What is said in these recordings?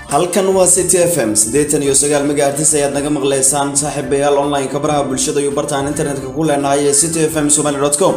halkan waa city f m siddeetan iyo sagaal megaartis ayaad naga maqlaysaan saaxiibayaal online-ka baraha bulshada iyo bartaan internetka ku leenahay ee city f m somaly com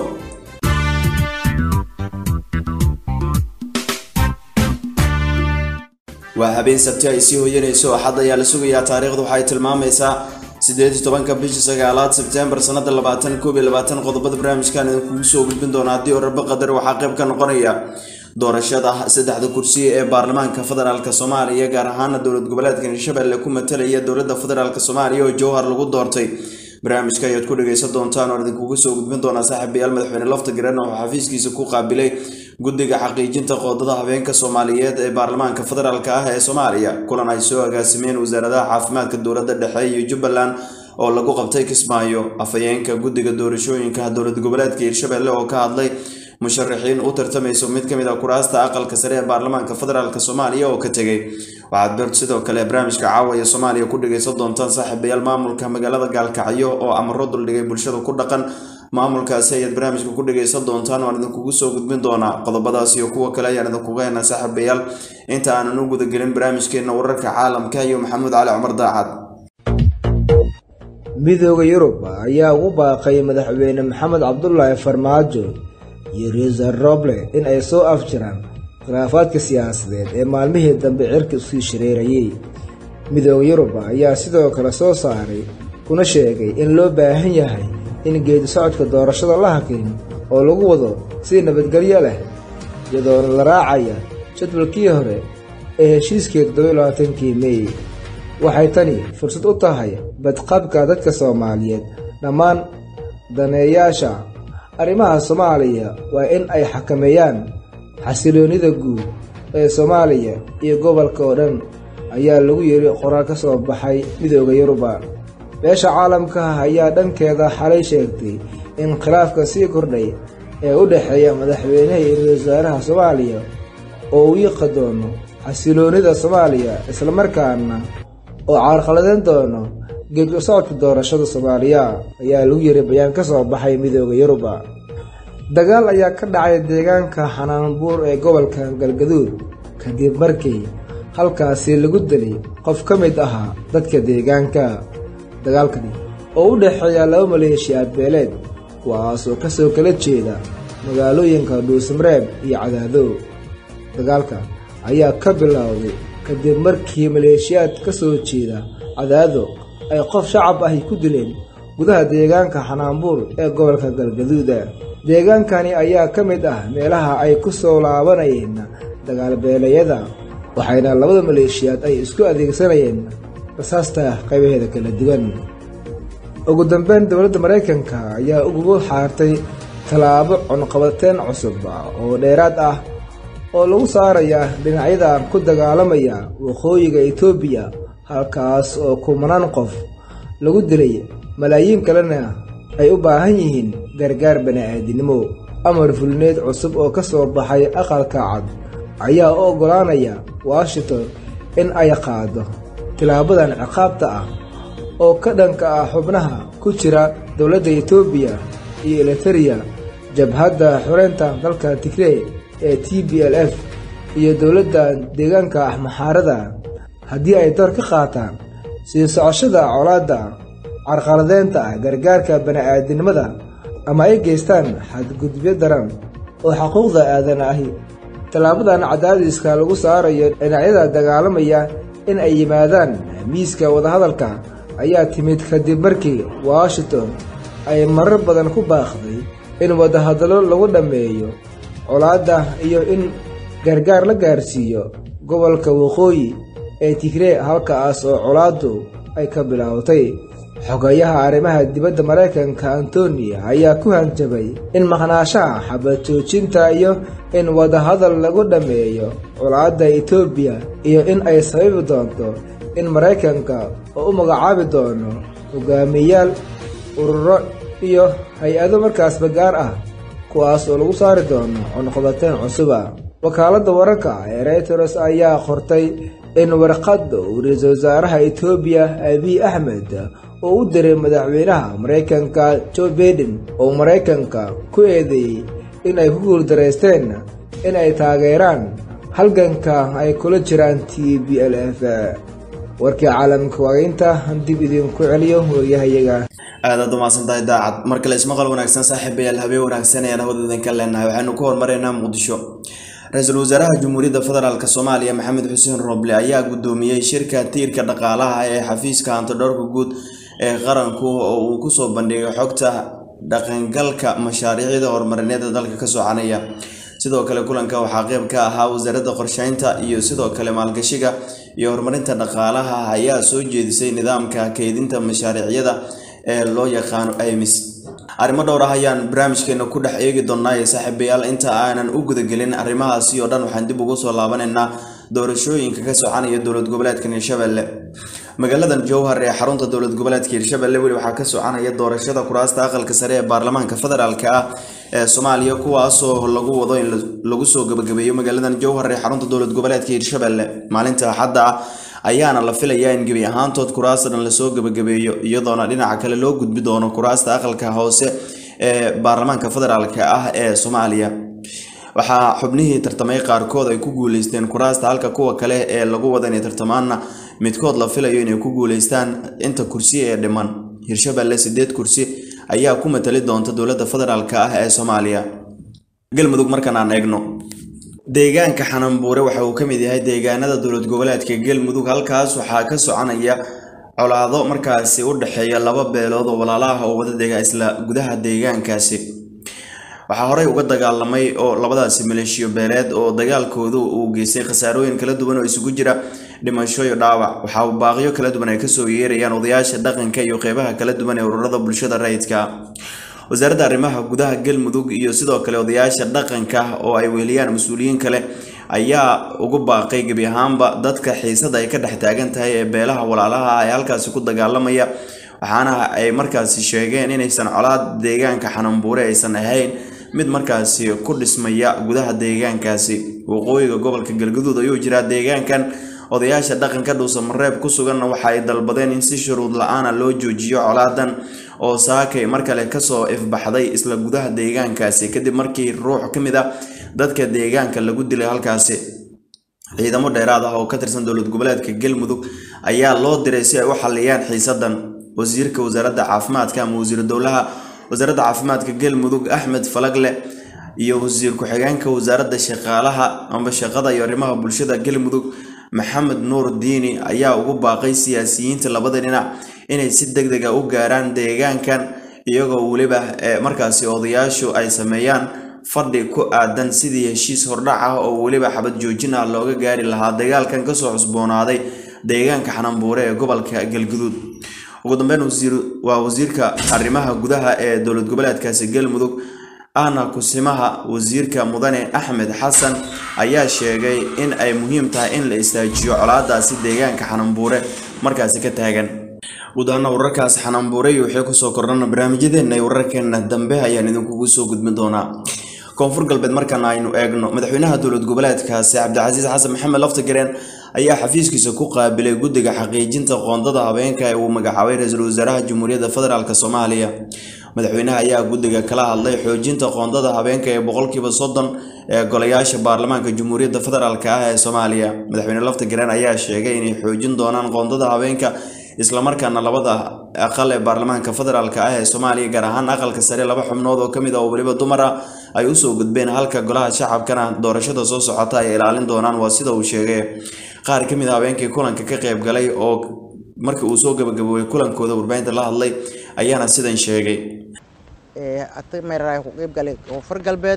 waa habeen sabti ay sii hoyanayso axad ayaa la sugayaa taariikhdu waxaay tilmaamaysaa sideed iyo tobanka bishii sagaalaad sebtembar sanada labaatan koob iyo labaatan qodobada barnaamijkan idinkugu soo gudbin doona haddii orarba qadar waxaa qayb ka noqonaya doorashada saddexda kursi ee baarlamaanka federaalk soomaaliya gaar ahaana dowlad goboleedka hirshabelle ku matalaya dowlada federaalk soomaaliya oo jowhar lagu doortay barnaamijka ayaad ku dhageysan doontaan oo idinkugu soo gudbin doonaa saaxiibayaal madaxweyne lafta garan oo xafiiskiisa ku qaabilay guddiga xaqiijinta qoodada habeenka soomaaliyeed ee baarlamaanka federaalk ah ee soomaaliya kulan ay soo agaasimeen wasaaradaha caafimaadka dowlada dhexe iyo jubbaland oo lagu qabtay kismaayo afhayeenka guddiga doorashooyinka dowlad goboleedka hirshabelle oo ka hadlay musharaxiin u tartamayso mid ka mid a kuraasta aqalka sare ee baarlamaanka federaalk soomaaliya oo ka tegay waxaad ber sidoo kale barnaamijka caawaya soomaaliya ku dhageysan doontaan saaxiibayaal maamulka magaalada gaalkacyo oo amaro duldhigay bulshada ku dhaqan maamulkaasi ayaad barnaamijka ku dhageysan doontaan waan idinkugu soo gudbin doonaa qodobadaas iyo kuwa kale ayaan idinkuga heenaa saaxiibayaal inta aanan u gudagelin barnaamijkeena wararka caalamka iyo maxamuud cali cumar daacad midooda yurub ayaa ugu baaqay madaxweyne maxamed cabdulaahi farmaajo iyo riisar roble in ay soo afjiraan khilaafaadka siyaasadeed ee maalmihii dambe cirka isii shareerayay midooda yurub ayaa sidoo kale soo saaray kuna sheegay in loo baahan yahay in geedi socodka doorashada la hakin oo lagu wado si nabadgelyo leh iyadoona la raacaya jadwalkii hore ee heshiiskii toddobailabaatankii mey waxay tani fursad u tahay badqabka dadka soomaaliyeed dhammaan daneeyaasha arrimaha soomaaliya waa in ay xakameeyaan xasiloonnida guud ee soomaaliya iyo gobolka oo dhan ayaa lagu yidhi qoraal ka soo baxay midooda yuruba beesha caalamka ah ayaa dhankeeda xalay sheegtay in khilaafka sii kordhay ee u dhexeeya madaxweynaha iyo ra-iisul wasaaraha soomaaliya oo uu yiqi doono xasiloonnida soomaaliya islamarkaana oo carqaladeyn doono geedka socodka doorashada soomaaliya ayaa lagu yiri bayaan ka soo baxay midooda yuruba dagaal ayaa ka dhacay deegaanka xanaanbuur ee gobolka galgaduud kadib markii halkaasi lagu dilay qof ka mid ahaa dadka deegaanka dagaalkani oo u dhexeeya laba maleeshiyaad beeleed kuwaasoo ka soo kala jeeda magaalooyinka dhuusmareeb iyo cadaadow dagaalka ayaa ka bilowday kadib markii maleeshiyaad ka soo jeeda cadaado ay qof shacab ahi ku dileen gudaha deegaanka xanaanbuur ee gobolka galgaduuda deegaankani ayaa ka mid ah meelaha ay ku soo laabanayeen dagaalbeelayada waxayna labada maleeshiyaad ay isku adeegsanayeen rasaasta qaybaheeda kala duwan ugu dambeyn dowladda maraykanka ayaa ugugu xaartay tallaabo cunqabateen cusub oo dheeraad ah oo lagu saaraya dhinacyada ku dagaalamaya waqooyiga etoobiya halkaas oo kumanaan qof lagu dilay malaayiin kalena ay u baahan yihiin gargaar bani-aadinimo amar fulneed cusub oo ka soo baxay aqalka cad ayaa u oggolaanaya washington in ay qaado tilaabadan ciqaabta ah oo ka dhanka ah xubnaha ku jira dowladda etoobiya iyo eliteria jabhadda xoreynta dalka tigrey ee t b l f iyo dowladda deegaanka ah maxaarada haddii ay door ka qaataan sii socoshada colaadda carqaladeynta ah gargaarka bani-aadinimada ama ay geystaan xadgudubyo daran oo xuquuqda aadan ahi tallaabadan cadaadiska lagu saarayo dhinacyada dagaalamaya in ay yimaadaan miiska wadahadalka ayaa timid kadib markii washington ay marar badan ku baaqday in wadahadallo lagu dhammeeyo colaadda iyo in gargaar la gaarsiiyo gobolka waqooyi ee tigree halkaas oo colaaddu ay ka bilowtay xogayaha arrimaha dibadda maraykanka antoni ayaa ku hanjabay in maqnaashaha xabad joojinta iyo in wadahadal lagu dhammeeyo colaadda etoobiya iyo in ay sababi doonto in maraykanka oo u magacaabi doono hogaamiyayaal ururo iyo hay-ado markaasba gaar ah kuwaas oo lagu saari doono cunqabateen cusuba wakaaladda wararka ee reyters ayaa qortay in warqadda uu ra-iisul wasaaraha etoobiya abiy axmed oo u diray madaxweynaha maraykanka jo baiden oo maraykanka ku eedeeyey in ay ku guuldaraysteen in ay taageeraan halganka ay kula jiraan t b l f warkii caalamka waageynta dib idinku celiyo waryahayaga aadaad umaasantahay daacad mar kale ismaqal wanaagsan saaxiibayaal habeen wanaagsan ayaan hawada idinka leenahay waxaynu ku hormaraynaa muqdisho ra-iisul wasaaraha jamhuuriyadda federaalk soomaaliya maxamed xuseen roble ayaa gudoomiyey shirka tiirka dhaqaalaha ee xafiiska hantidhoorka guud ee qaranku oo uu kusoo bandhigay xogta dhaqangalka mashaariicda horumarineed ee dalka ka soconaya sidoo kale kulanka waxaa qeyb ka ahaa wasaaradda qorsheynta iyo sidoo kale maalgashiga iyo horumarinta dhaqaalaha ayaa soo jeedisay nidaamka keydinta mashaariicyada ee loo yaqaano imis arrimo dhowr ah ayaan barnaamijkeena ku dhex eegi doonaaye saaxiibayaal inta aanan u gudagelin arrimahaasi oo dhan waxaan dib ugu soo laabanaynaa doorashooyinka ka soconaya dowlad goboleedka hirshabelle magaaladan jowhar ee xarunta dowlad goboleedka hirshabelle weli waxaa ka soconaya doorashada kuraasta aqalka sare ee baarlamaanka federaalk ah ee soomaaliya kuwaasoo lagu wado in lagu soo gabagabeeyo magaaladan jowhar ee xarunta dowlad goboleedka hirshabelle maalinta axadda ah ayaana la filayaa in gebi ahaantood kuraasta dhan lasoo gabagabeeyo iyadoona dhinaca kale loo gudbi doono kuraasta aqalka hoose ee baarlamaanka federaalk ah ee soomaaliya waxaa xubnihii tartamay qaarkood ay ku guuleysteen kuraasta halka kuwa kale ee lagu wada inay tartamaanna midkood la filayo inay ku guuleystaan inta kursi ee dhiman hirshabelle sideed kursi ayaa ku matali doonta dowladda federaalk ah ee soomaaliya galmudug markan aan eegno deegaanka xananbuure waxa uu ka mid yahay deegaanada dowlad goboleedka galmudug halkaas waxaa ka soconaya colaado markaasi u dhexeeya laba beelood oo walaalaha oo wada dega isla gudaha deegaankaasi waxaa horey uga dagaalamay oo labadaasi maleeshiyo beeleed oo dagaalkoodu uu geystay khasaarooyin kala duwan oo isugu jira dhimasho iyo dhaawac waxaa baaqyo kala duwan ay kasoo yeerayaan odayaasha dhaqanka iyo qeybaha kala duwan ee ururada bulshada rayidka wasaaradda arrimaha gudaha galmudug iyo sidoo kale odayaasha dhaqanka oo ay weeliyaan mas-uuliyiin kale ayaa ugu baaqay gebi ahaanba dadka xiisada ay ka dhex taagan tahay ee beelaha walaalaha ee halkaasi ku dagaalamaya waxaana ay markaasi sheegeen inaysan colaad deegaanka xananbuure aysan ahayn mid markaasi ku dhismaya gudaha deegaankaasi waqooyiga gobolka galgaduud ayuu jiraa deegaankan odayaasha dhaqanka dhuusamareeb ku suganna waxa ay dalbadeen in si shuruud la-aana loo joojiyo colaadan oo saakay mar kale kasoo ifbaxday isla gudaha deegaankaasi kadib markii ruux ka mid ah dadka deegaanka lagu dilay halkaasi ciidamo dheeraad ah oo ka tirsan dowlad goboleedka galmudug ayaa loo diray si ay u xaliyaan xiisadan wasiirka wasaaradda caafimaadka ama wasiiru dowlaha wasaaradda caafimaadka galmudug axmed falagle iyo wasiir ku-xigeenka wasaaradda shaqaalaha amba shaqada iyo arrimaha bulshada galmudug maxamed nuur diini ayaa ugu baaqay siyaasiyiinta labada dhinac inay si deg deg a u gaaraan deegaankan iyagoo weliba markaasi odayaashu ay sameeyaan fadhi ku aadan sidii heshiis hordhac ah oo weliba xabad joojin ah looga gaari lahaa dagaalkan kasoo cusboonaaday deegaanka xananbuure ee gobolka galguduud ugu dambeyn waa wasiirka arrimaha gudaha ee dowlad goboleedkaasi galmudug ahna kusimaha wasiirka mudane axmed xasan ayaa sheegay in ay muhiim tahay in la istaajiyo colaadaasi deegaanka xananbuure markaasi ka taagan gudaana wararkaasi xananbuure iyo wixii kusoo kordhana barnaamijyadeena iyo wararkeena dambe ayaan idinkugu soo gudbin doonaa koonfur galbeed markaan aynu eegno madaxweynaha dowlad goboleedkaasi cabdicasiis xasan maxamed laftagareen ayaa xafiiskiisa ku qaabilay guddiga xaqiijinta qoondada habeenka ee uu magacaabay ra-iisul wasaaraha jamhuuriyadda federaalk soomaaliya madaxweynaha ayaa guddiga kala hadlay xoojinta qoondada habeenka ee boqolkiiba soddon ee golayaasha baarlamaanka jamhuuriyadda federaalk ah ee soomaaliya madaxweyne laftagareen ayaa sheegay inay xoojin doonaan qoondada habeenka islamarkaana labada aqal ee baarlamaanka federaalk ah ee soomaaliya gaar ahaan aqalka sare laba xubnood oo kamid ah oo weliba dumar ah ay usoo gudbeen halka golaha shacabkana doorashada soo socota ay ilaalin doonaan waa sida uu sheegay qaar kamid a habeenkii kulanka ka qayb galay oo markii uu soo gabagaboobay kulankooda warbaahinta la hadlay ayaana sidan sheegay ku qeybgalay koonfur galbeed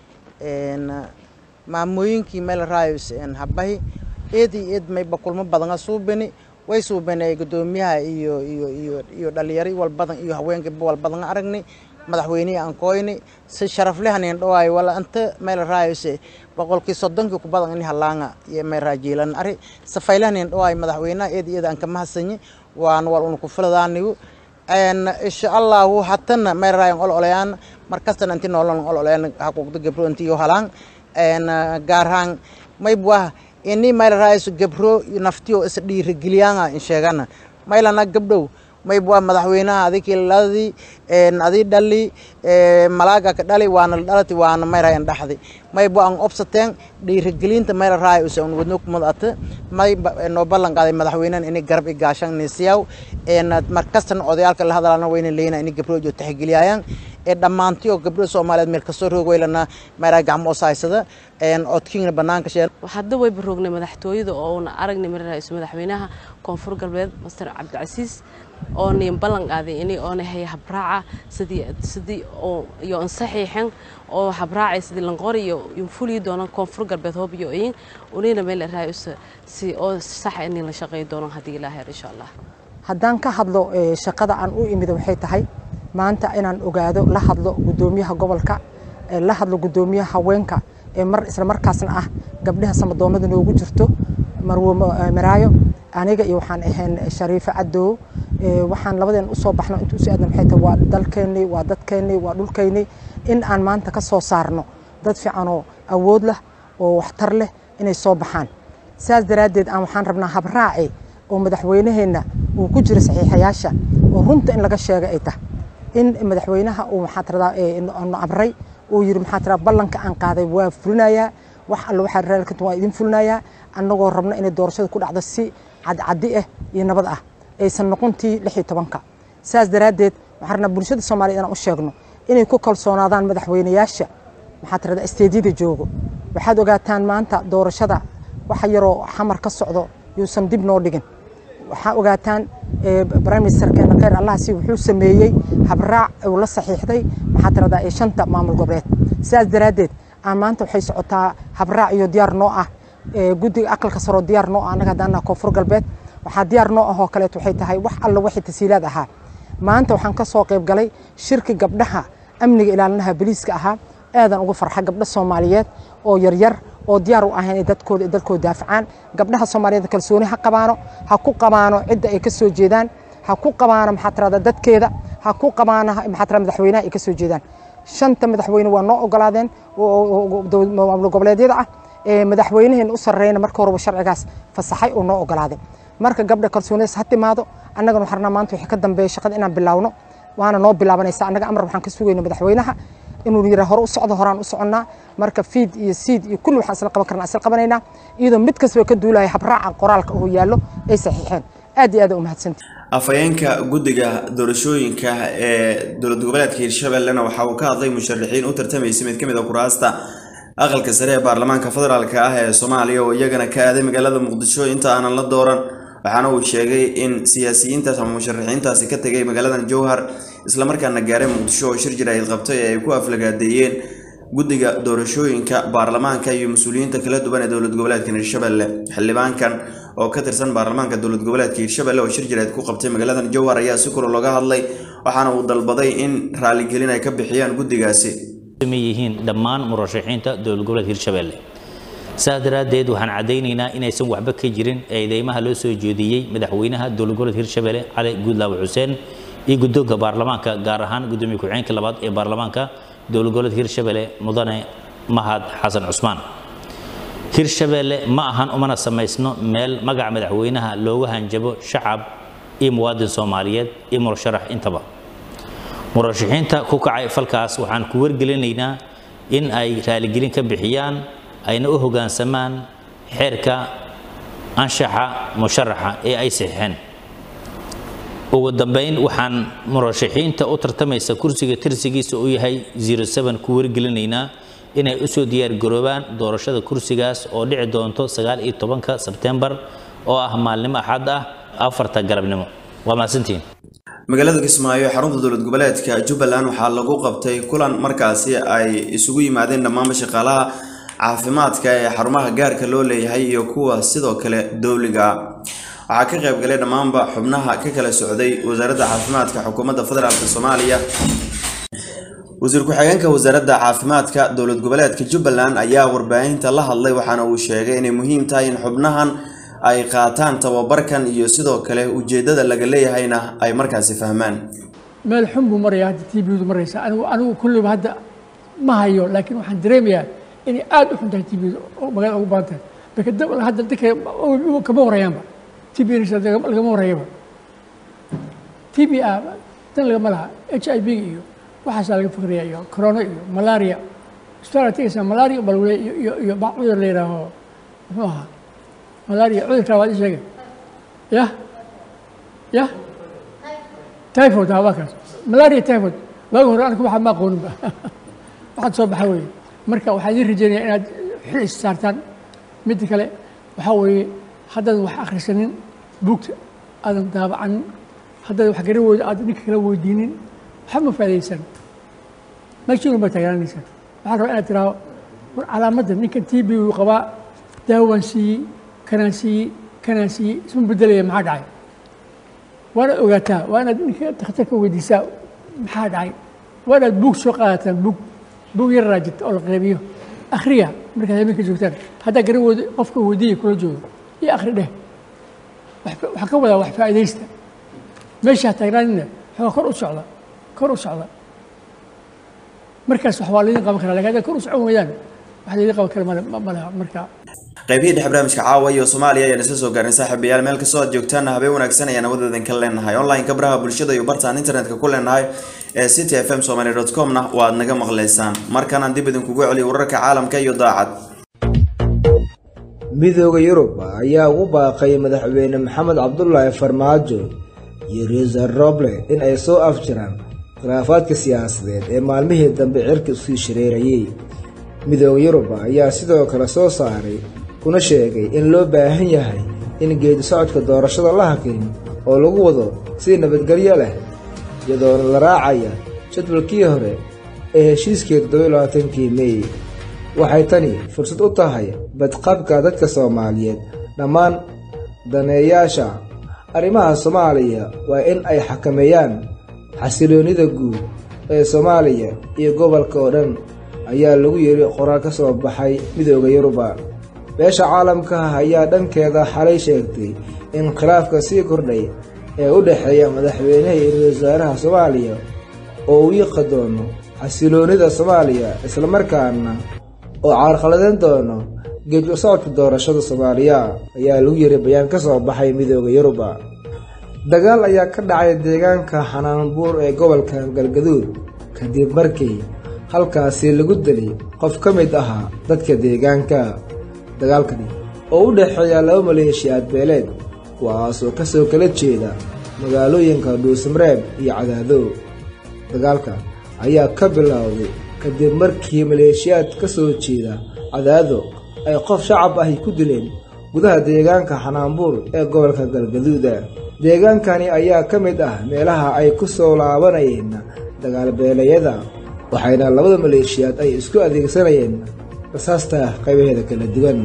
maamooyinkii meel raayos habahi eed iyo eed mayba kulmo badana suubini way suubanay gudoomiyaha iyo iyo iyo iyo dhalinyaro walbadan iyo haweenkaba walbadan aragnay madaxweynihii aan kooyni si sharaflehanin dhawaay wala anta meel raayose boqolkii soddonkii ku badan in halaanga iyo meel raajiilan ari safaylahanin dhawaay madaxweynaha eed iyada aan ka mahadsanyi waan wal un ku filadaanigu insha allahu hatana meel raayan ol olayaan markastana inti nolon ol olayaan haquuqda gabro intiyo halaan gaarhaan maybwah ini meel raayso gabro naftiyo is dhiirigeliyaanga in sheegana maylana gabdhow mayb waa madaxweynaha adikii ladii adii dhali malaaga ka dhali waana la dhalati waana mayrayan dhaxdi mayb waa an obsateen dhiirigelinta mayra raay usa un wadno kumad ate may noo ballan qaaday madaxweynahan inay garab i gaashan nisiyaw markastana odayaalka la hadalana wayna leeyna inay gabdhood oo taxgeliyayaan ee dhammaantii oo gabdho soomaaliyeed meel kasoo roog weylana mayraa gacmo oo saaysada codkiina banaanka sheen hadda wayba roognay madaxtooyada oona aragnay mara ra-iisul madaxweynaha koonfur galbeed master cabdicasiis oonay ballan qaaday inay oona haya habraaca sidii sidii oo iyo ansaxiixan oo habraacay sidii lanqori iyo infuli doonaan koonfur galbeed hoob iyo oyin unayna meel ra-iisa si oo sax inay la shaqeey doonaan haddii ilaahay insha allah haddaan ka hadlo shaqada aan u imid waxay tahay maanta inaan ogaado la hadlo guddoomiyaha gobolka la hadlo guddoomiyaha haweenka ee mar isla markaasna ah gabdhaha samadoonada noogu jirto marwo maraayo aniga iyo waxaan ahayn shariifo cadow waxaan labadeen usoo baxno inta usoo aadna maxay tahay waa dalkeennii waa dadkeennii waa dhulkeennii in aan maanta ka soo saarno dad fiican oo awood leh oo waxtar leh inay soo baxaan saas daraaddeed aan waxaan rabnaa habraaci oo madaxweynaheenna uu ku jiro saxiixayaasha oo runta in laga sheega ay tahay in madaxweynaha uu maxaa tiradaa na amray uu yiri maxaa tiradaa ballanka aan qaaday waa fulinayaa wax alle waxaa raalka waa idin fulinayaa annagoo rabno inay doorashada ku dhacdo si cadcadi ah iyo nabad ah aysan noqontii lix iyo tobanka saas daraaddeed waxaan rabnaa bulshada soomaaliya inaan u sheegno inay ku kalsoonaadaan madaxweynayaasha maxaa tiradaa isteedyada joogo waxaad ogaataan maanta doorashada waxa yaroo xamar ka socdo yuusan dib noo dhigin waxaa ogaataan prime ministerkeena khayr allahasi wuxuu sameeyey habraac uu la saxiixday maxaa tiradaa ee shanta maamul goboleed sidaas daraaddeed aan maanta waxay socotaa habraac iyo diyaar noo ah guddiga aqalka saroo diyaar noo ah annaga haddaan koonfur galbeed waxaa diyaar noo ah oo kaleet waxay tahay wax alla wixii tasiilaad ahaa maanta waxaan ka soo qayb galay shirki gabdhaha amniga ilaalinaha boliiska ahaa aadan ugu farxa gabdho soomaaliyeed oo yaryar oo diyaar u ah inay dadkooda dalkooda daafacaan gabdhaha soomaaliyeed kalsooni ha qabaano ha ku qabaano cidda ay ka soo jeedaan ha ku qabaano maxaa tirada dadkeeda ha ku qabaano maxaa tirada madaxweynaha ay ka soo jeedaan shanta madaxweyne waa noo ogolaadeen maamul goboleedyada ah madaxweynaheen u sarreeyna marka horeba sharcigaas fasaxay oo noo ogolaaday marka gabdha kalsoonidaas ha timaado annagana waxaan rabnaa maanta wixii ka dambeeya shaqada inaan bilaawno waana noo bilaabanaysa annaga amar waxaan ka sugayna madaxweynaha inuu yidhaa hore u socdo horaan u soconnaa marka fiid iyo siid iyo kulli waxaan isla qaban karnaa isla qabanaynaa iyadoo mid kastaba ka duulaya habraaca qoraalka oo yaallo ay saxiixeen aad iyo aad u mahadsantii afhayeenka guddiga doorashooyinka ee dowlad goboleedka hirshabellena waxa uu ka hadlay musharaxiin u tartamaysay mid ka mid a kuraasta aqalka sare ee baarlamaanka federaalk ah ee soomaaliya oo iyagana ka aaday magaalada muqdisho inta aanan la dooran waxaana uu sheegay in siyaasiyiintaas ama musharaxiintaasi ka tegay magaaladan jowhar islamarkaana gaaray muqdisho oo shir jiraahid qabtay ee ay ku aflagaadeeyeen guddiga doorashooyinka baarlamaanka iyo mas-uuliyiinta kala duwan ee dowlad goboleedka hirshabelle xildhibaankan oo ka tirsan baarlamaanka dowlad goboleedka hirshabelle oo shir jiraahid ku qabtay magaaladan jowhar ayaa si kula looga hadlay waxaana uu dalbaday in raaligelin ay ka bixiyaan guddigaasi yihiin dhammaan murashaxiinta dowlad goboleedka hirshabelle saas daraaddeed waxaan caddaynaynaa inaysan waxba ka jirin eedeymaha loo soo jeediyey madaxweynaha dowlad goboleedka hirshabelle cali guudlaawe xuseen iyo guddoonka baarlamaanka gaar ahaan guddoomiye ku-xigeenka labaad ee baarlamaanka dowlad goboleedka hirshabelle mudane mahad xasan cusmaan hirshabelle ma ahan umana samaysno meel magaca madaxweynaha loogu hanjabo shacab iyo muwaadin soomaaliyeed iyo murasharax intaba murashaxiinta ku kacay falkaas waxaan ku wargelinaynaa in ay raaligelin ka bixiyaan ayna u hoggaansamaan xeerka anshaxa musharaxa ee ay saxiixeen ugu dambayn waxaan murashaxiinta u tartamaysa kursiga tirsigiisa uu yahay ku wargelinaynaa inay u soo diyaargaroobaan doorashada kursigaas oo dhici doonto ka sebtembar oo ah maalnimo axad ah afarta galabnimo waa mahadsantihiin magaalada kismaayo ee xarunta dowlad goboleedka jubbaland waxaa lagu qabtay kulan markaasi ay isugu yimaadeen dhammaanba shaqaalaha caafimaadka ee xarumaha gaarka loo leeyahay iyo kuwa sidoo kale dowliga waxaa ka qayb galay dhammaanba xubnaha ka kala socday wasaaradda caafimaadka xukuumadda federaalk soomaaliya wasiir ku-xigeenka wasaaradda caafimaadka dowlad goboleedka jubbaland ayaa warbaahinta la hadlay waxaana uu sheegay inay muhiim tahay in xubnahan ay qaataan tababarkan iyo sidoo kale ujeeddada laga leeyahayna ay markaasi fahmaan meel xun buu maraya hadda t bdu maraysa anigu anigu kulliba hadda ma hayo laakiin waxaan dareemayaa inay aad u xun tahay t bdu oo magaalada ugu badan tahay marka hadda dadka kama horeeyaanba t b lagama horeeyaba t b a dan lagama laha h i v iyo waxaasaa laga fikraya iyo corona iyo malaria isbitaal tegaysaa malaria baa lagu leeya iyo iyo ba cudur la yidhaaho muxuu ahaa malaria cudurkaa waad ii sheegay yah yah typhoid haa waa kaas malaria typhoid waagi hore anka waxaa ma aqooninba waxaad soo baxa weeye marka waxaan idiin rajeynaya inaad xil is saartaan midda kale waxaa weeye haddaadan wax akhrisanin buugta aadan daabacanin haddaad wax garan weydo aad ninka kala weydiinin waxba ma faa'idaysan meeshiinu baa taagnaanaysaa waxaa rabaa inaad tiraahdo war calaamadda ninkan t b uu qabaa daawaan siiyey kanaan siiyey kanaan siiyey isma bedelaya maxaa dhacay waana ogaataa waa inaad ninka dakhtarka weydiisaa maxaa dhacay waa inaad buug soo qaadataan buug buug yar raajita oo la qeybiyo akhriya markaad habeenka joogtaan haddaa garan weydo qofka weydiiya kula joogo iyo akhri dheh waxaa ka wadaa wax faa'idaysta meeshaa taagnaanina waxaa kor u socda kor u socda markaas wax waa laydin qaban karaa lakin haddaa kor u socon weydaan wax laydin qaban kara male ma leha marka qaybihii dhexe barnaamijka caawa iyo soomaaliya ayaan isla soo gaarnay saaxiibayaal meel kastoo aad joogtaanna habeen wanaagsan ayaan awadoodan ka leenahay online-ka baraha bulshada iyo bartaan internetka ku leenahay ee city f m somaly dot com-na waad naga maqlaysaan markanaan dib idinkugu celiyo wararka caalamka iyo daacad midooda yurub ayaa ugu baaqay madaxweyne maxamed cabdulaahi farmaajo iyo riisar roble in ay soo afjiraan khilaafaadka siyaasadeed ee maalmihii dambe cirka isii shareerayey midooda yurub ayaa sidoo kale soo saaray kuna sheegay in loo baahan yahay in geedi socodka doorashada la hakin oo lagu wado si nabadgelyo leh iyadoona la raacaya jadwalkii hore ee heshiiskii toddobailabaatankii mey waxay tani fursad u tahay badqabka dadka soomaaliyeed dhammaan daneeyaasha arrimaha soomaaliya waa in ay xakameeyaan xasiloonnida guud ee soomaaliya iyo gobolka oo dhan ayaa lagu yidhi qoraal ka soo baxay midooda yuruba beesha caalamka ayaa dhankeeda xalay sheegtay in khilaafka sii kordhay ee u dhexeeya madaxweynaha iyo ra-iisul wasaaraha soomaaliya oo uu yiqi doono xasiloonnida soomaaliya islamarkaana oo caarqaladeyn doono geed u socodka doorashada soomaaliya ayaa lagu yiri bayaan ka soo baxay midooda yuruba dagaal ayaa ka dhacay deegaanka xanaanbuur ee gobolka galgaduud kadib markii halkaasi lagu dilay qof ka mid ahaa dadka deegaanka dagaalkani oo u dhexeeya laba maleeshiyaad beeleed kuwaasoo ka soo kala jeeda magaalooyinka dhuusmareeb iyo cadaadow dagaalka ayaa ka bilowday kadib markii maleeshiyaad ka soo jeeda cadaado ay qof shacab ahi ku dileen gudaha deegaanka xanaanbuur ee gobolka galgaduuda deegaankani ayaa ka mid ah meelaha ay ku soo laabanayeen dagaalbeelayada waxayna labada maleeshiyaad ay isku adeegsanayeen rasaasta qaybaheeda kala duwan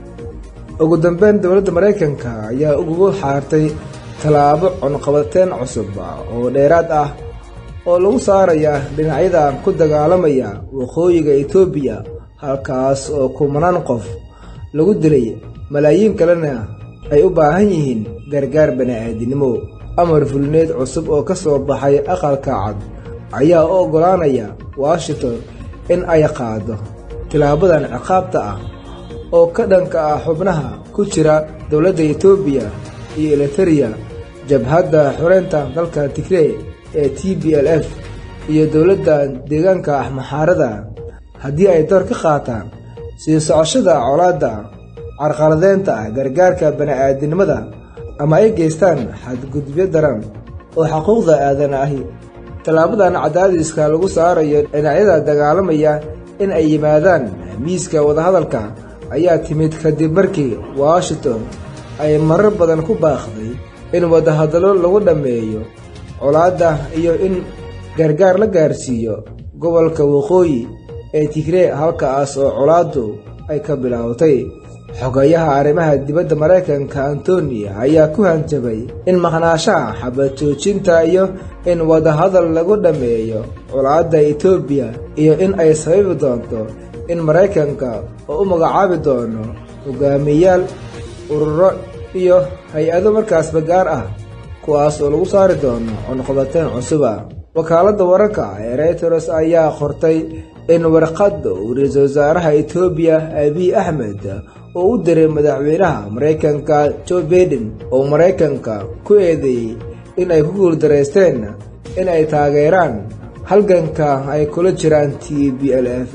ugu dambeyn dowladda maraykanka ayaa ugugu xaartay tallaabo cunqabateen cusub oo dheeraad ah oo lagu saaraya dhinacyadan ku dagaalamaya waqooyiga etoobiya halkaas oo kumanaan qof lagu dilay malaayiin kalena ay u baahan yihiin gargaar bani'aadinimo amar fulneed cusub oo ka soo baxay aqalka cad ayaa u oggolaanaya washington in ay qaado tilaabadan ciqaabta ah oo ka dhanka ah xubnaha ku jira dowladda etoobiya iyo eliteria jabhadda xoreynta dalka tigrey ee t b l f iyo dowladda deegaanka axmaxaarada haddii ay door ka qaataan sii socoshada colaadda carqaladeynta ah gargaarka bani'aadinimada ama ay geystaan xadgudubyo daran oo xuquuqda aadana ahi tallaabadan cadaadiska lagu saarayo dhinacyada dagaalamaya in ay yimaadaan miiska wadahadalka ayaa timid kadib markii washington ay marar badan ku baaqday in wadahadallo lagu dhammeeyo colaadda iyo in gargaar la gaarsiiyo gobolka waqooyi ee tigree halkaas oo colaaddu ay ka bilowtay xogayaha arrimaha dibadda maraykanka antoni ayaa ku hanjabay in maqnaashaha xabad joojinta iyo in wadahadal lagu dhammeeyo colaadda etoobiya iyo in ay sababi doonto in maraykanka oo u magacaabi doono hogaamiyayaal ururo iyo hay-ado markaasba gaar ah kuwaas oo lagu saari doono cunqabateen cusuba wakaaladda wararka ee reyters ayaa qortay in warqadda uu ra-iisul wasaaraha etoobiya abiy axmed oo u diray madaxweynaha maraykanka joe baiden oo maraykanka ku eedeeyey in ay ku guuldareysteen in ay taageeraan halganka ay kula jiraan t b l f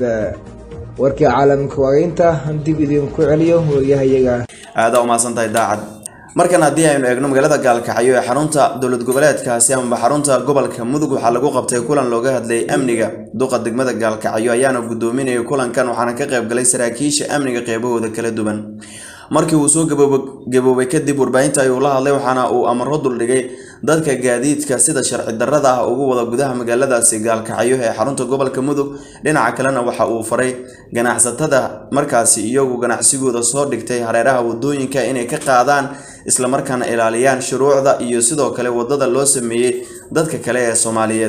warkii caalamka waageynta dib idinku celiyo wariyahayaga aadaa umahadsan tahay daacad markan haddii aynu eegno magaalada gaalkacyo ee xarunta dowlad goboleedkaasi amaba xarunta gobolka mudug waxaa lagu qabtay kulan looga hadlayay amniga duqa degmada gaalkacyo ayaana gudoominayay kulankan waxaana ka qaybgalay saraakiisha amniga qeybahooda kala duwan markii uu soo gaboobay kadib warbaahinta ayuu la hadlay waxaana uu amaro duldhigay dadka gaadiidka sida sharci darrada ah ugu wada gudaha magaaladaasi gaalkacyo ee xarunta gobolka mudug dhinaca kalena waxa uu faray ganacsatada markaasi iyagu ganacsigooda soo dhigtay hareeraha wadooyinka inay ka qaadaan islamarkaana ilaaliyaan shuruucda iyo sidoo kale wadada loo sameeyey dadka kale ee soomaaliyeed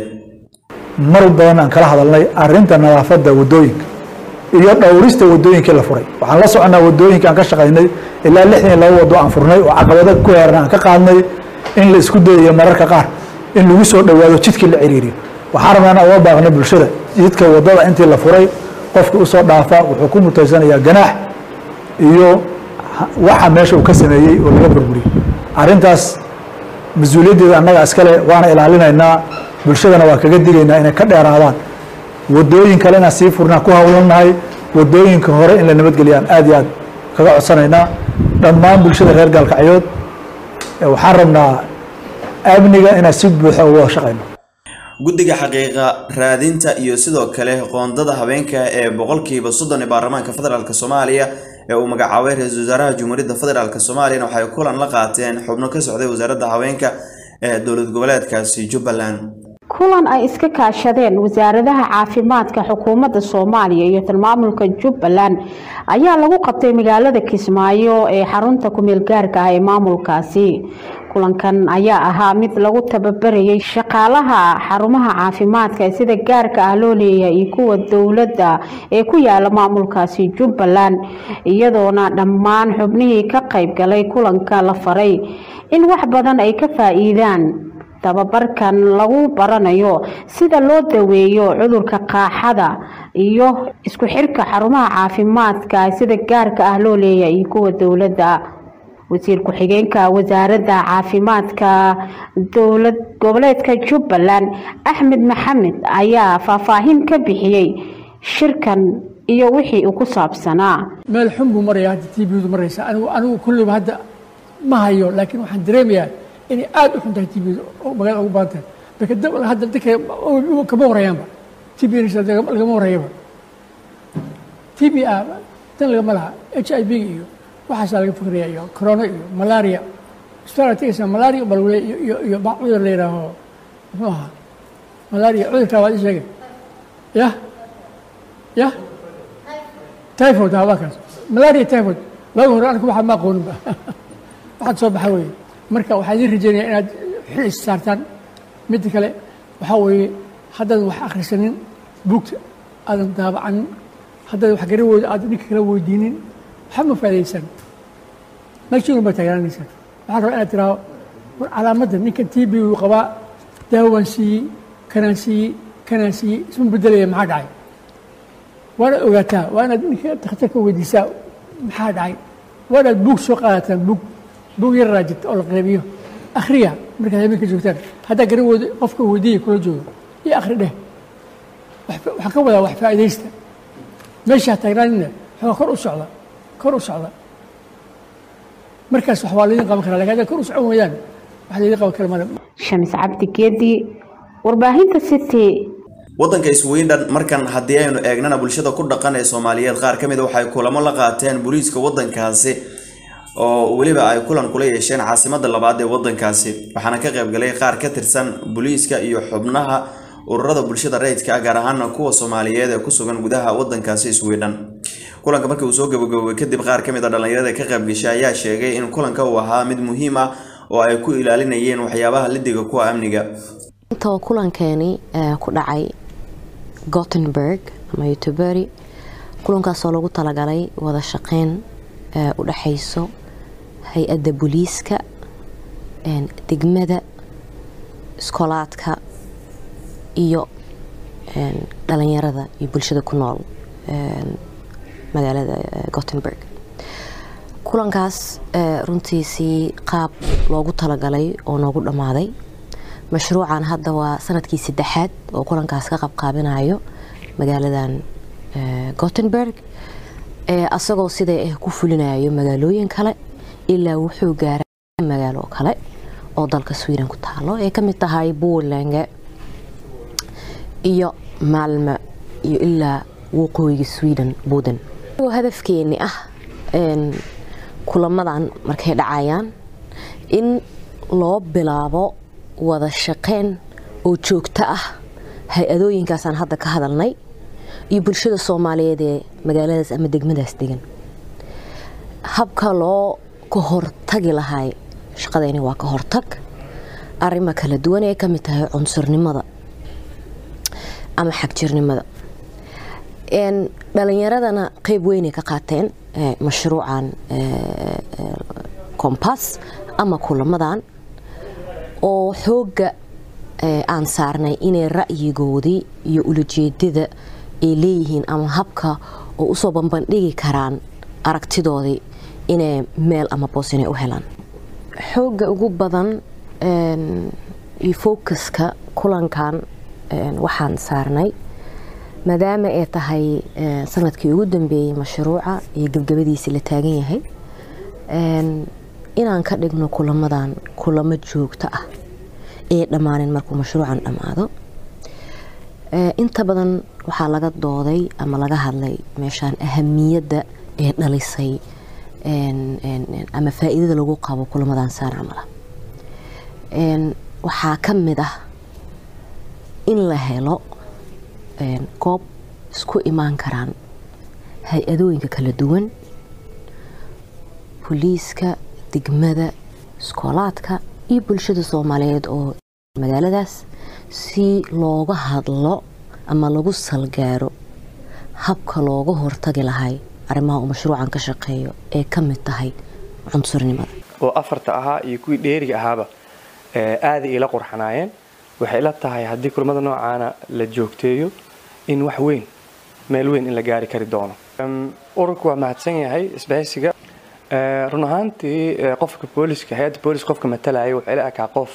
mar badan aan kala hadalnay arinta nadaafadda wadooyinka iyo dhowrista wadooyinkii la furay waxaan la soconaa wadooyinka aan ka shaqaynay ilaa lixdan iyo laba wado aan furnay oo caqabado ku heeran aan ka qaadnay in la isku dayayo mararka qaar in lagu soo dhowaado jidkii la ciriiriyo waxaan rabnaa inaan uga baaqnay bulshada jidka wadada intii la furay qofkii usoo dhaafa wuxuu ku mutaysanayaa ganaax iyo waxa meesha uu ka sameeyey oo laga burburiyey arrintaas mas-uuliyaddeeda annaga iskale waana ilaalinaynaa bulshadana waa kaga digaynaa inay ka dheeraadaan wadooyin kale inaan sii furnaa ku hawlannahay wadooyinka hore in la nabadgeliyaan aad iyo aad kaga codsanaynaa dhammaan bulshada reer gaalkacyood waxaan rabnaa amniga inaan si buuxa uga shaqayno guddiga xaqiiqa raadinta iyo sidoo kale qoondada habeenka ee boqolkiiba soddon ee baarlamaanka federaalk soomaaliya ee uu magacaabay ra-iisul wasaaraha jumhuuriyadda federaalk soomaaliyana waxay kulan la qaateen xubno ka socday wasaaradda haweenka ee dowlad goboleedkaasi jubbaland kulan ay iska kaashadeen wasaaradaha caafimaadka xukuumadda soomaaliya iyo tilmaamulka jubbaland ayaa lagu qabtay magaalada kismaayo ee xarunta kumeel gaarka ah ee maamulkaasi kulankan ayaa ahaa mid lagu tababarayay shaqaalaha xarumaha caafimaadka ee sida gaarka ah loo leeyahay iyo kuwa dowladda ee ku yaala maamulkaasi jubbaland iyadoona dhammaan xubnihii ka qaybgalay kulanka la faray in wax badan ay ka faa-iidaan tababarkan lagu baranayo sida loo daweeyo cudurka qaaxada iyo isku xirka xarumaha caafimaadka sida gaarka ah loo leeyahay iyo kuwa dowladda wasiir ku-xigeenka wasaaradda caafimaadka dowlad goboleedka jubbaland axmed maxamed ayaa faahfaahin ka bixiyey shirkan iyo wixii uu ku saabsanaa meel xun buu maraya hadda t bdu maraysa anigu anigu kulliba hadda ma hayo laakiin waxaan dareemayaa inay aada u xun tahay t bdu oo magaalada ugu badan tahay marka hadda dadka kama horeeyaanba t b lagama horeeyaba t b a dan lagama laha h i b iyo waxaasaa laga fikraya iyo corona iyo malaria isbitaal tegaysa malaria balwale iyo iyo iyo ba cudur la yidhaaho muxuu ahaa malaria cudurkaa waad ii sheegay yah yah typhoid ha waa kaas malaria typhoid laga hore anigu waxaa ma aqooninba waxaad soo baxa weeye marka waxaa idiin rajeynaya inaad xil is saartaan midda kale waxaa weeye haddaadan wax akhrisanin buugta aadan daabacanin haddaadan wax garawooda aadan ninka kala weydiinin waxba ma faa'idaysan meeshiin baa taagnaanaysaa waxaa rabaa inaad tiraahdo war calaamadda ninkan t b uu qabaa daawaan siiyey kanaan siiyey kanaan siiyey isma bedelaya maxaa dhacay waanaad ogaataa waa inaad ninka dakhtarka weydiisaa maxaa dhacay waa inaad buug soo qaadataan buug buug yar raajita oo la qeybiyo akhriya markaad habeenka joogtaan haddaa garawooda qofka weydiiya kula joogo iyo akhri dheh waxaan ka wadaa wax faa'idaysta meeshaa taagnaanina waxaa kor u socda kor u socda markaas wax waa laydin qaban karaa lakin haddaad kor u socon weeyaan wax laydin qaban kara male shamis cabdi geedi warbaahinta city waddanka sweden markan haddii aynu eegnana bulshada ku dhaqan ee soomaaliyeed qaar ka mid a waxay kulamo la qaateen booliiska waddankaasi oo weliba ay kulan kula yeesheen caasimadda labaad ee waddankaasi waxaana ka qaybgalay qaar ka tirsan booliiska iyo xubnaha ururada bulshada rayidka ah gaar ahaana kuwa soomaaliyeed ee ku sugan gudaha waddankaasi sweden kulanka markii uu soo gabagaboobay kadib qaar ka mid a dhallinyarada ka qaybgashay ayaa sheegay in kulanka uu ahaa mid muhiim ah oo ay ku ilaalinayeen waxyaabaha lidiga kuwa amniga intoo kulankeeni ku dhacay gothenburg ama youtubery kulankaasoo lagu talagalay wada shaqeyn u dhexayso hay-adda booliiska degmada iskoolaadka iyo dhalinyarada iyo bulshada ku nool magaalada gothenburg kulankaas runtiisii qaab loogu talagalay oo noogu dhammaaday mashruucan hadda waa sanadkii saddexaad oo kulankaas ka qabqaabinayo magaaladan gothenburg asagoo siday ah ku fulinayo magaalooyin kale ilaa wuxuu gaaray magaalo kale oo dalka sweden ku taalo ay ka mid tahay buurlenge iyo maalme iyo ilaa waqooyiga sweden buuden hadafkeeni ah kulamadan markay dhacayaan in loo bilaabo wada shaqeyn oo joogto ah hay-adooyinkaasaan hadda ka hadalnay iyo bulshada soomaaliyeed ee magaaladaas ama degmadaas degan habka loo ka hortagi lahay shaqadayni waa ka hortag arrimo kala duwan ee ka mid tahay cunsurnimada ama xagjirnimada dhalinyaradana qeyb weynay ka qaateen mashruucan kombass ama kulamadan oo xoogga aan saarnay inay ra'yigoodii iyo ulajeedada ay leeyihiin ama habka oo usoo banbandhigi karaan aragtidoodii inay meel ama boos inay u helaan xoogga ugu badan iyo focuska kulankan waxaan saarnay maadaama ay tahay sanadkii ugu dambeeyey mashruuca iyo gebgabadiisii la taagan yahay inaan ka dhigno kulamadan kulamo joogto ah ee dhammaanin markuu mashruucan dhammaado inta badan waxaa laga dooday ama laga hadlay meeshaan ahamiyadda ee dhalisay ama faa'iidada lagu qabo kulamadan saan camala waxaa ka mid ah in la helo goob isku imaan karaan hay-adooyinka kala duwan boliiska degmada iskoolaadka iyo bulshada soomaaliyeed oo magaaladaas si looga hadlo ama lagu salgaaro habka looga hortagi lahay arrimaha uu mashruucan ka shaqeeyo ee ka mid tahay cunsurnimada oo afarta ahaa iyo kuwii dheeriga ahaaba aaday ila qurxanaayeen waxay ila tahay haddii kulamada noocaana la joogteeyo in wax weyn meel weyn in la gaari kari doono ururku waa mahadsan yahay isbahaysiga run ahaantii qofka booliska hay-adda booliska qofka matalaya wuxuu ila ekaa qof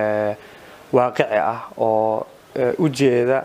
waaqici ah oo u jeeda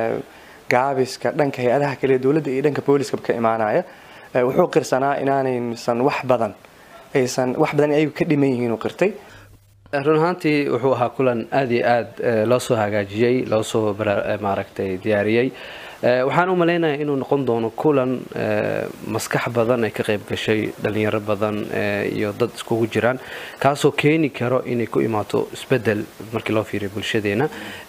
gaabiska dhanka hay-adaha kale dowladda iyo dhanka booliska ka imaanaya wuxuu qirsanaa inaanaysan wax badan aysan wax badan ayagu ka dhiman yihiin uu qirtay run ahaantii wuxuu ahaa kulan aada iyo aada loo soo hagaajiyey loo soo maaragtay diyaariyey waxaan u malaynayaa inuu noqon doono kulan maskax badan ay ka qayb gashay dhalinyaro badan iyo dad iskugu jiraan kaasoo keeni karo inay ku imaato isbedel markii loo fiiriyo bulshadeena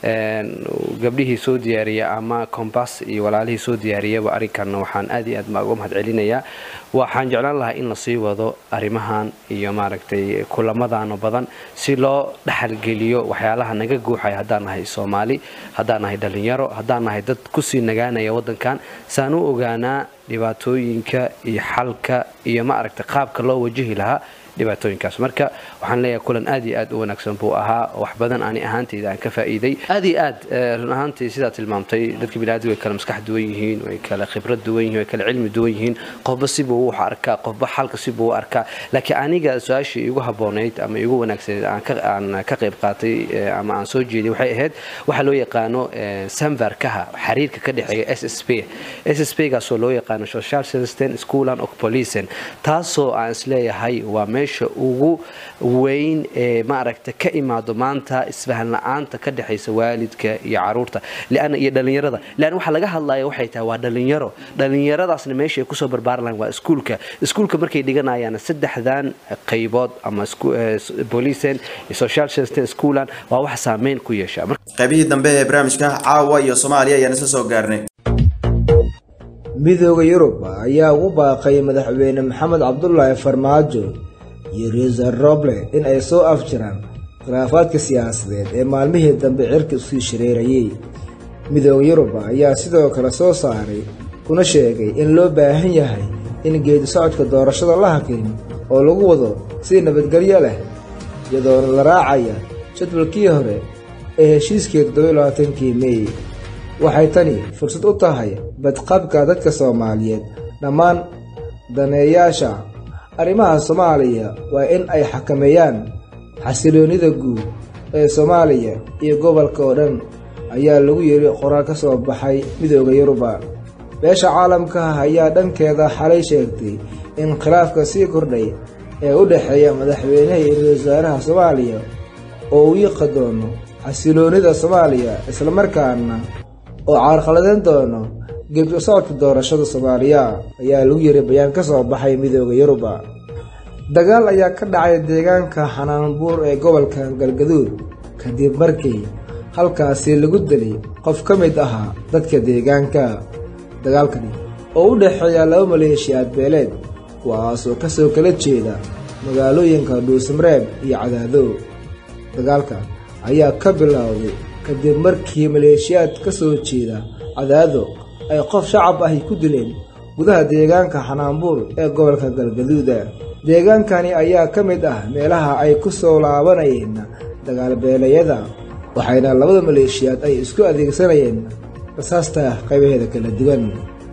gabdhihii soo diyaariya ama combass iyo walaalihii soo diyaariyaba arrinkanna waxaan aad iyo aad uga mahad celinayaa waxaan jeclaan lahaa in lasii wado arrimahan iyo maaragtay kulamadaano badan si loo dhaxalgeliyo waxyaalaha naga guuxaya haddaan nahay soomaali haddaan nahay dhalinyaro haddaan nahay dad kusii nagaanaya waddankan saan u ogaanaa dhibaatooyinka iyo xalka iyo ma aragtay qaabka loo wajahi lahaa dhibaatooyinkaas marka waxaan leeyahay kulan aad iyo aad u wanaagsan buu ahaa wax badan ani ahaantayda aan ka faa'iiday aad iyo aad run ahaantii sidaa tilmaamtay dadka biniaadamka way kala maskax duwan yihiin way kala khibrad duwan yihiin way kala cilmi duwan yihiin qofba sibuu wax arkaa qofba xalka sibuu u arkaa laakiin aniga su-aashii igu habboonayd ama igu wanaagsaneyd aan ka qayb qaatay ama aan soo jeeday waxay ahayd waxaa loo yaqaano samvarkaha xiriirka ka dhexeeya s s p s s p gaasoo loo yaqaano social system schoolan of policen taasoo aan isleeyahay waa meesha ugu weyn ee maaragta ka imaado maanta isfahan la-aanta ka dhexaysa waalidka iyo caruurta iyo dhalinyarada leanna waxaa laga hadlaya waxay tahay waa dhalinyaro dhalinyaradaasna meesha ay kusoo barbaaran lahayn waa iskuulka iskuulka markay dhiganayaan saddexdan qaybood ama policen iyo social system schoolan waa wax saameyn ku yeesha qaybihii dambe ee barnaamijka caawa iyo soomaaliya ayaan isla soo gaarnay midooda yurub ayaa ugu baaqay madaxweyne maxamed cabdulaahi farmaajo iyo riisar roble in ay soo afjiraan khilaafaadka siyaasadeed ee maalmihii dambe cirka isii shareerayey midooda yurub ayaa sidoo kale soo saaray kuna sheegay in loo baahan yahay in geedi socodka doorashada la hakin oo lagu wado si nabadgelyo leh iyadoona la raacaya jadwalkii hore ee heshiiskii toddobailabaatankii meey waxay tani fursad u tahay badqabka dadka soomaaliyeed dhammaan daneeyaasha arrimaha soomaaliya waa in ay xakameeyaan xasiloonnida guud ee soomaaliya iyo gobolka oo dhan ayaa lagu yidhi qoraal ka soo baxay midooda yuruba beesha caalamka ah ayaa dhankeeda xalay sheegtay in khilaafka sii kordhay ee u dhexeeya madaxweynaha iyo ra-iisul wasaaraha soomaaliya oo uu yiqi doono xasiloonida soomaaliya islamarkaana oo carqaladeyn doono gebi u socodka doorashada soomaaliya ayaa lagu yiri bayaan ka soo baxay midooda yuruba dagaal ayaa ka dhacay deegaanka xanaanbuur ee gobolka galgaduud kadib markii halkaasi lagu dilay qof ka mid ahaa dadka deegaanka dagaalkani oo u dhexeeya laba maleeshiyaad beeleed kuwaas oo kasoo kala jeeda magaalooyinka dhuusmareeb iyo cadaadow dagaalka ayaa ka bilowday kadib markii maleeshiyaad ka soo jeeda cadaado ay qof shacab ahi ku dileen gudaha deegaanka xanaanbuur ee gobolka galgaduuda deegaankani ayaa ka mid ah meelaha ay ku soo laabanayeen dagaalbeelayada waxayna labada maleeshiyaad ay isku adeegsanayeen rasaasta qaybaheeda kala duwan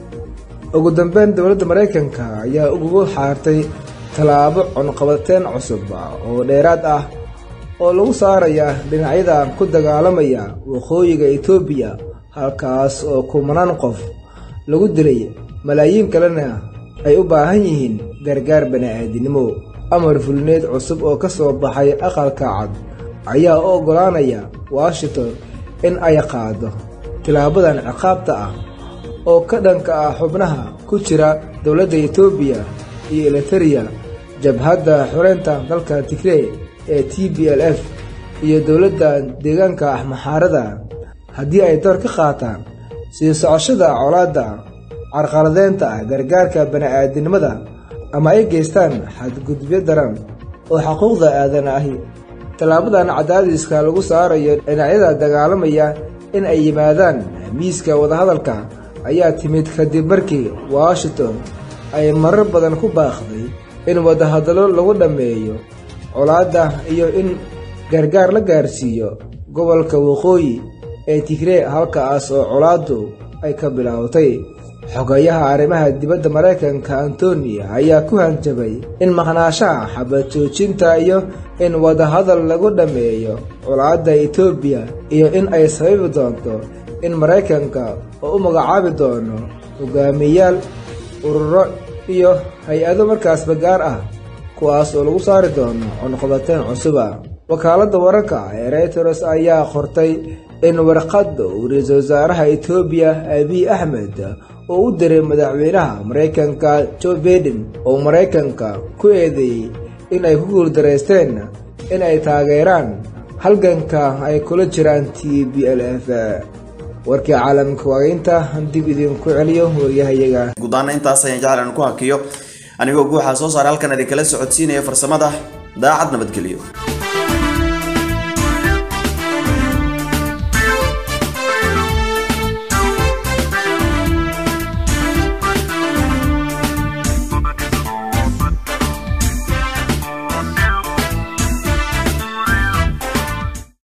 ugu dambeyn dowladda maraykanka ayaa ugu xaartay tallaabo cunqabateen cusub oo dheeraad ah oo lagu saaraya dhinacyada ku dagaalamaya waqooyiga etoobiya halkaas oo kumanaan qof lagu dilay malaayiin kalena ay u baahan yihiin gargaar bani'aadinimo amar fulneed cusub oo ka soo baxay aqalka cad ayaa u oggolaanaya washington in ay qaado tilaabadan ciqaabta ah oo ka dhanka ah xubnaha ku jira dowladda etoobiya iyo eliteria jabhadda xoreynta dalka tigrey ee t b l f iyo dowladda deegaanka ah maxaarada haddii ay door ka qaataan sii socoshada colaadda carqaladeynta ah gargaarka bani'aadinimada ama ay geystaan xadgudubyo daran oo xuquuqda aadan ahi tallaabadan cadaadiska lagu saarayo dhinacyada dagaalamaya in ay yimaadaan miiska wadahadalka ayaa timid kadib markii washington ay marar badan ku baaqday in wadahadallo lagu dhammeeyo colaadda iyo in gargaar la gaarsiiyo gobolka waqooyi ee tigree halkaas oo colaaddu ay ka bilowtay xogayaha arrimaha dibadda maraykanka antoni ayaa ku hanjabay in maqnaashaha xabad joojinta iyo in wadahadal lagu dhammeeyo colaadda etoobiya iyo in ay sababi doonto in maraykanka oo u magacaabi doono hogaamiyayaal ururo iyo hay-ado markaasba gaar ah kuwaas oo lagu saari doono cunqabateen cusuba wakaaladda wararka ee reyters ayaa qortay in warqadda uu ra-iisul wasaaraha etoobiya abiy axmed oo u diray madaxweynaha maraykanka jo baiden oo maraykanka ku eedeeyey in ay ku guuldaraysteen in ay taageeraan halganka ay kula jiraan t b l f warkii caalamka waageynta dib idinku celiyo waryahayaga gudaana intaas ayaan jeclan ku hakiyo anigoo guuxaa soo saara halkan idinkala socodsiinaya farsamada daacad nabadgelyo